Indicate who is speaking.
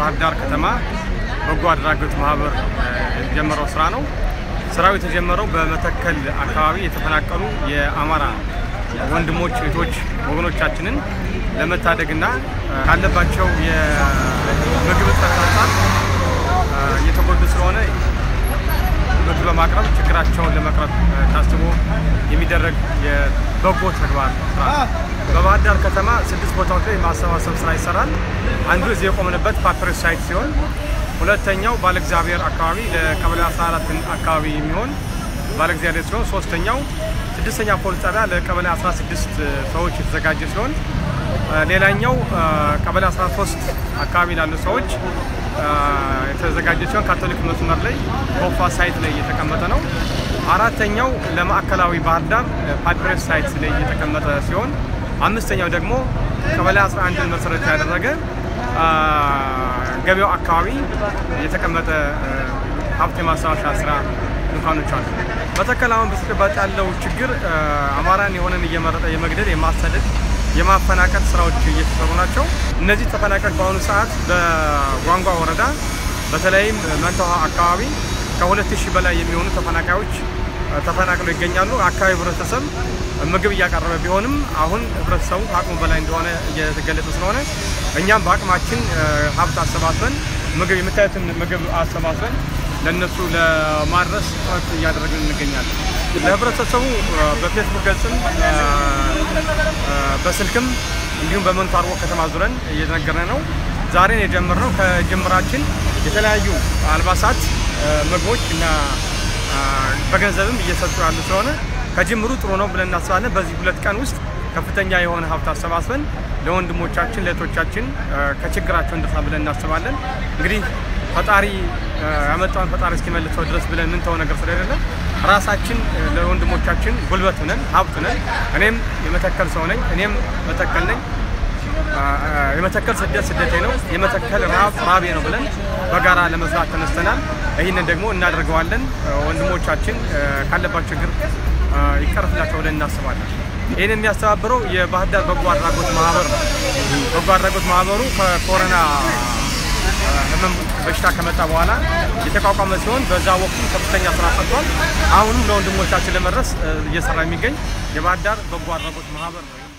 Speaker 1: የባህር ዳር ከተማ በጎ አድራጎት ማህበር የጀመረው ስራ ነው። ስራው የተጀመረው በመተከል አካባቢ የተፈናቀሉ የአማራ ወንድሞች እህቶች ወገኖቻችንን ለመታደግና ካለባቸው የምግብ እጥረት አንጻር እየተጎዱ ስለሆነ ምግብ በማቅረብ ችግራቸውን ለመቅረብ ታስቦ የሚደረግ የበጎ ተግባር ስራ ነው። በባህር ዳር ከተማ ስድስት ቦታዎች ላይ የማሰባሰብ ስራ ይሰራል። አንዱ እዚህ የቆምንበት ፓፒረስ ሳይት ሲሆን ሁለተኛው ባለ እግዚአብሔር አካባቢ ለቀበሌ 14 አካባቢ የሚሆን ባለ እግዚአብሔር ሲሆን ሶስተኛው ስድስተኛ ፖሊስ ጣቢያ ለቀበሌ 16 ሰዎች የተዘጋጀ ሲሆን ሌላኛው ቀበሌ 13 አካባቢ ላሉ ሰዎች የተዘጋጀ ሲሆን ካቶሊክ መስመር ላይ ጎፋ ሳይት ላይ እየተቀመጠ ነው። አራተኛው ለማዕከላዊ ባህር ዳር ፓፒረስ ሳይት ላይ እየተቀመጠ ሲሆን አምስተኛው ደግሞ ቀበሌ 11ን መሰረት ያደረገ ገበያው አካባቢ የተቀመጠ ሀብት የማስታወሻ ስራ ድንኳኖች አሉ። መተከል አሁን በተጨባጭ ያለው ችግር አማራን የሆነን እየመረጠ የመግደል የማሰደድ የማፈናቀል ስራዎች እየተሰሩ ናቸው። እነዚህ ተፈናቃዮች በአሁኑ ሰዓት በጓንጓ ወረዳ በተለይም መንታ ውሃ አካባቢ ከሁለት ሺህ በላይ የሚሆኑ ተፈናቃዮች ተፈናቅለው ይገኛሉ። አካባቢ ህብረተሰብ ምግብ እያቀረበ ቢሆንም አሁን ህብረተሰቡ ከአቅሙ በላይ እንደሆነ እየተገለጸ ስለሆነ እኛም በአቅማችን ሀብት አሰባስበን ምግብ የምታዩትን ምግብ አሰባስበን ለእነሱ ለማድረስ ጥረት እያደረግን እንገኛለን። ለህብረተሰቡ በፌስቡክ ገጽም በስልክም እንዲሁም በመንቶ አርቦ ከተማ ዙረን እየተነገረ ነው። ዛሬን የጀመርነው ከጅምራችን የተለያዩ አልባሳት፣ ምግቦች እና በገንዘብም እየሰጡ ያሉ ስለሆነ ከጅምሩ ጥሩ ነው ብለን እናስባለን። በዚህ ሁለት ቀን ውስጥ ከፍተኛ የሆነ ሀብት አሰባስበን ለወንድሞቻችን ለእህቶቻችን ከችግራቸው እንደርሳ ብለን እናስባለን። እንግዲህ ፈጣሪ ያመጣውን ፈጣሪ እስኪመልሰው ድረስ ብለን ምንተው ነገር ስለሌለ ራሳችን ለወንድሞቻችን ጉልበት ነን፣ ሀብት ነን። እኔም የመተከል ሰው ነኝ። እኔም መተከል ነኝ። የመተከል ስደት ስደቴ ነው፣ የመተከል ረሃብ ራቤ ነው ብለን በጋራ ለመስራት ተነስተናል። ይህንን ደግሞ እናደርገዋለን። ወንድሞቻችን ካለባቸው ችግር ይቀርፍላቸው ብለን እናስባለን። ይህን የሚያስተባብረው የባህር ዳር በጎ አድራጎት ማህበር ነው። በጎ አድራጎት ማህበሩ ከኮሮና ህመም በሽታ ከመጣ በኋላ የተቋቋመ ሲሆን በዛ ወቅቱ ከፍተኛ ስራ ሰርቷል። አሁንም ለወንድሞቻችን ለመድረስ እየሰራ የሚገኝ የባህር ዳር በጎ አድራጎት ማህበር ነው።